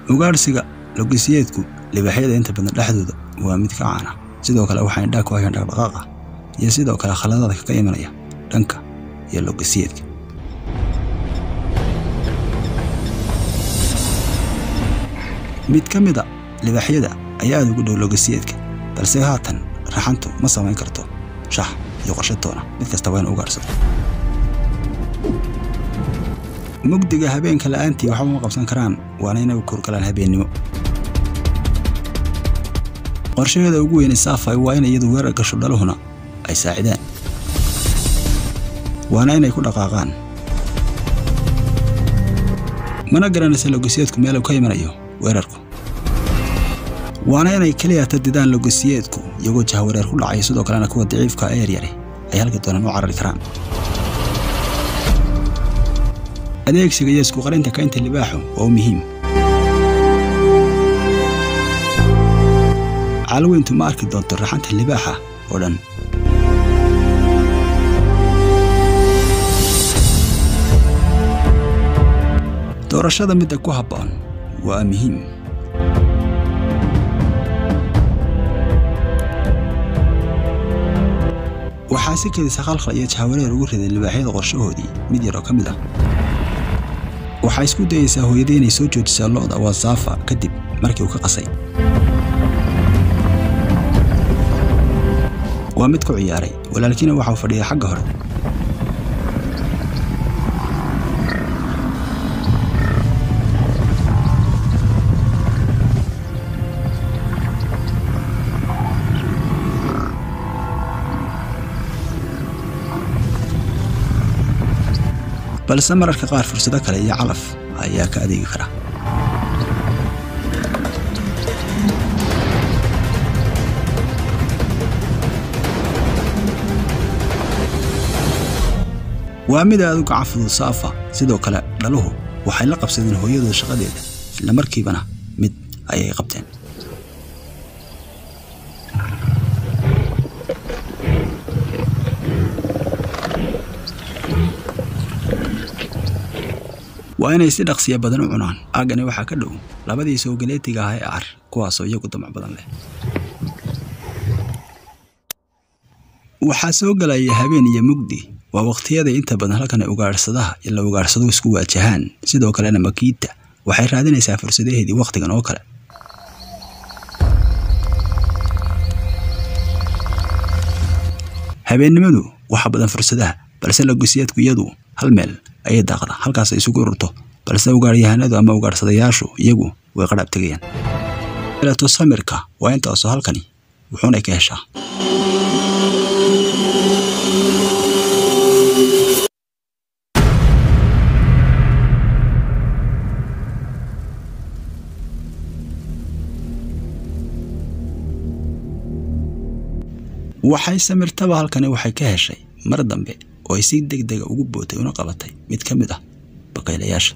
ugaadhsiga logisiyeedku libaaxyada inta badan dhexdooda waa mid ka caana sidoo kale waxay indhaa ku hayaan dhaqdhaqaaqa iyo sidoo kale khaladaadka ka imanaya dhanka iyo logisiyeedka mid ka mida libaaxyada ayaa aada ugu dhow logisiyeedka balse haatan raxantu ma samayn karto shax iyo qorshatoona mid kasta waa inu ugaadhsado mugdiga habeenka la'aantii waxba ma qabsan karaan waana inay u kurgalaan habeennimo qorshaheeda ugu weyne saafay waa in iyadu weerar gasho dhaluhuna ay saacidaan waana inay ku dhaqaaqaan mana garanaysa logisiyeedku meel uu ka imanayo weerarku waana inay keliya tadidaan logisiyeedku iyagoo jahwareer ku dhacaya sidoo kalena kuwa daciifka ee yaryare ay halka doonaan u carari karaan adeegsiga iyo isku qarinta kaynta libaaxu waa u muhiim caalweyntu ma arki doonto raxanta libaaxa oo dhan doorashada midda ku habboon waa muhiim waxaa si kedisa khalkhal iyo jahwareer ugu riday libaaxyada qorshahoodii mid yar oo ka mid ah waxaa isku dayaysaa hooyadii inay soo joojisaa lo'da wasaafa kadib markii uu ka qasay waa mid ku ciyaaray walaalkiina waxau fadhiya xagga hore balse mararka qaar fursado kale iyo calaf ayaa ka adeegi kara waa mid aad u gacan fudud saafa sidoo kale dhaluhu waxay la qabsadeen hooyadooda shaqadeeda isla markiibana mid ayay qabteen waa inay si dhaqsiya badan u cunaan aaggani waxaa ka dhow labadii soogaleetiga ah ee ar kuwaasoo iyagu damac badan leh waxaa soo gelaya habeen iyo mugdi waa wakhtiyada inta badan halkan ay ugaadhsadaha iyo la ugaadhsado isku waajahaan sidoo kalena makiidta waxay raadinaysaa fursadaheedii wakhtigan oo kale habeennimadu waxaa badan fursadaha balse logisiyaadku iyadu hal meel ayay daaqda halkaas ay isugu ururto balse ugaadhyahanadu ama ugaadhsadayaashu iyagu way qadhaab tegayaan eleto samirka waa intaasoo halkani wuxuunay ka heshaa waxay samirtaba halkani waxay ka heshay mar dambe oo ay si deg dega ugu bootay una qabatay mid ka mid ah bakaylayaasha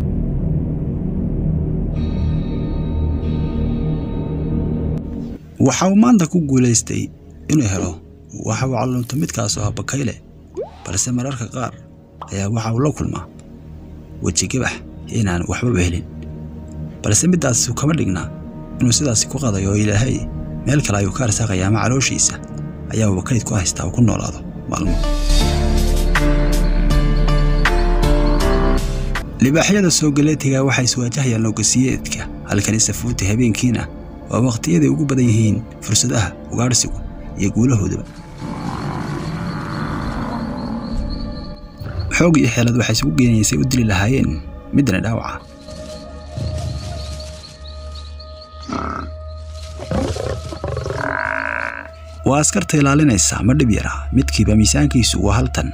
waxa uu maanta ku guulaystay inuu helo waxa uu callunto midkaasoo ah bakayle balse mararka qaar ayaa waxa uu la kulmaa weji gabax inaan waxbaba helin balse middaas kama dhignaa inuu sidaasi ku qadayo oo ilaahay meel kale ayuu ka arsaaqaya ama calooshiisa ayaa wakayd ku haystaa uu ku noolaado maalmo libaaxyada soogaleetiga waxay iswaajahayaan logasiyeedka halkani safuuti habeenkiina waa wakhtiyaday ugu badan yihiin fursadaha ugaadhsigu iyo guulahoodaba xoog iyo xeelad waxay isugu geenaysay u dili lahaayeen middani dhaawaca waa askarta ilaalinaysa ma dhib yara midkiiba miisaankiisu waa hal tan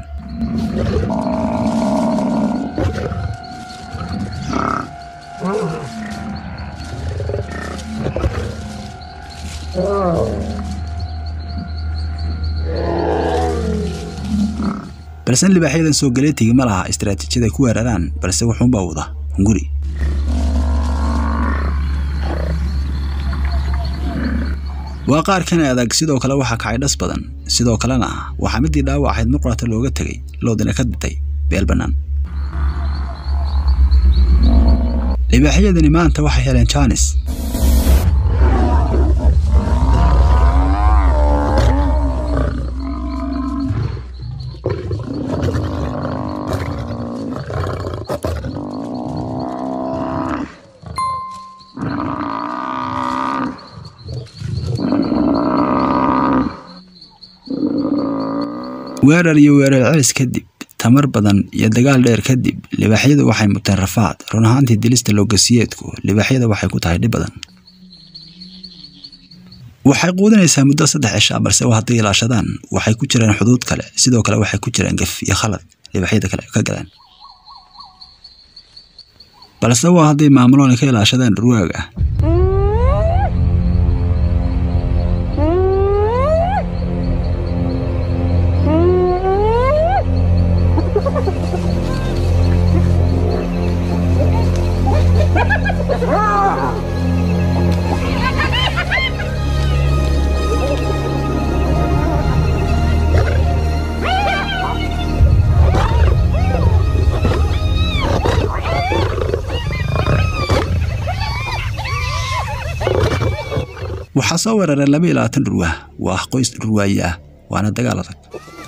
balse libaaxyadan soo galeetigi ma laha istaraatiijiyad ay ku weeraraan balse wuxuunbaa wada hunguri waa qaar kan adag sidoo kale waxaa kacay dhas badan sidoo kalena waxaa midii dhaawac ahayd mar qorata looga tegay loodina ka ditay beel bannaan libaaxyadani maanta waxay heleen jaanis weerar iyo weerar celis kadib tamar badan iyo dagaal dheer kadib libaaxyadu waxay muteen rafaad run ahaantii dilista loogasiyeedku libaaxyada waxay ku tahay dhib badan waxay quudinaysaa muddo saddex cishaa balse hadday ilaashadaan waxay ku jiraan xuduud kale sidoo kale waxay ku jiraan gaf iyo khalad libaaxyada kale ka galaan balse waa hadday maamuloona ka ilaashadaan dhurwaaga waxaa soo weeraray laba iyo labaatan dhurwaa waa qoys dhurwaaye ah waana dagaal adag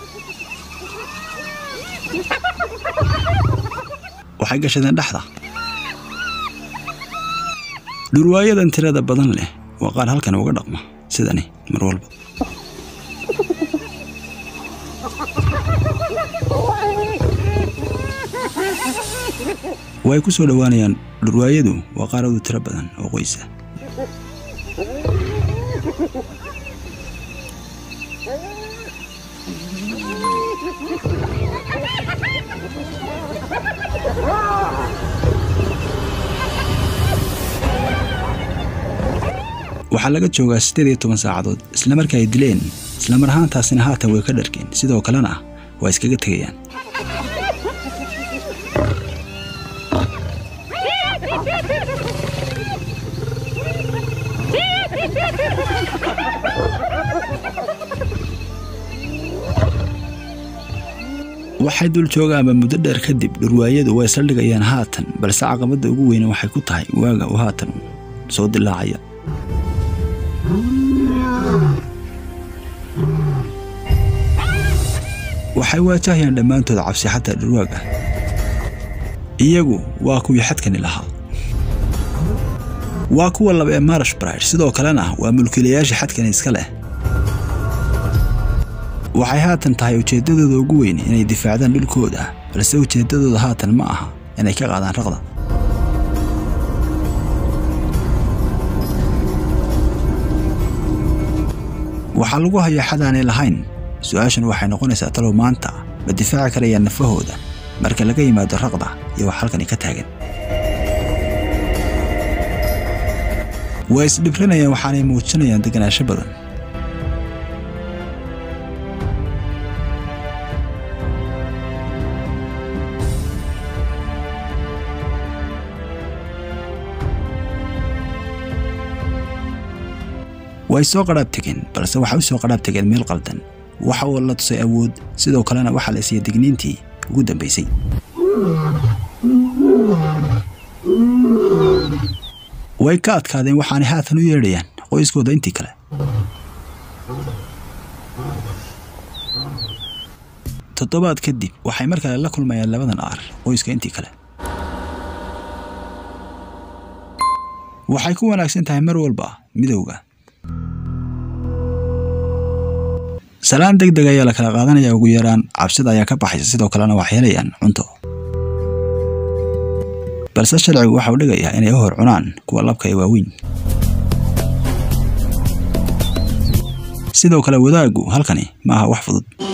waxay gashadeen dhexda dhurwaayadan tirada badan leh waa qaar halkan uga dhaqma sidani mar walba way ku soo dhowaanayaan dhurwaayadu waa qaaradu tiro badan oo qoysa waxaa laga joogaa siddeed iyo toban saacadood isla marka ay dileen isla mar ahaantaasina haatan way ka dharkeen sidoo kalena waa iskaga tegayaan waxay dul joogaanba muddo dheer kadib dhurwaayadu way saldhigayaan haatan balse caqabadda ugu weyne waxay ku tahay waaga uu haatan soo dilaacaya waxay waajahayaan dhammaantood cabsi xataa dhurwaaga iyagu waa kuwii xadkani lahaa waa kuwa laba ee marash bride sidoo kalena waa mulkiilayaasha xadkani iska leh waxay haatan tahay ujeeddadooda ugu weyn inay difaacdaan dhulkooda balse ujeeddadooda haatan ma aha inay ka qaadaan raqda waxaa lagu hayaa xad aanay lahayn su-aashan waxay noqonaysaa talow maanta ma difaaci karayaan nafahooda marka laga yimaado raqda iyo wax halkani ka taagan waa isdhibranayaan waxaanay muujinayaan deganaansho badan way soo qadhaab tegeen balse waxay u soo qadhaab tegeen meel qaldan waxa uu la tusay awood sidoo kalena waxaa la siiyey digniintii ugu dambaysay way ka adkaadeen waxaanay haatan u yeedhayaan qoyskooda intii kale toddobaad kadib waxay mar kale la kulmayaan labadan aar qoyska intii kale waxay ku wanaagsan tahay mar walba midowga salaan deg deg ayaa la kala qaadanaya ugu yaraan cabsida ayaa ka baxaysa sidoo kalena waxay helayaan cunto balse sharcigu waxa uu dhigayaa inay u hor cunaan kuwa labka ee waaweyn sidoo kale wadaaggu halkani ma aha wax fudud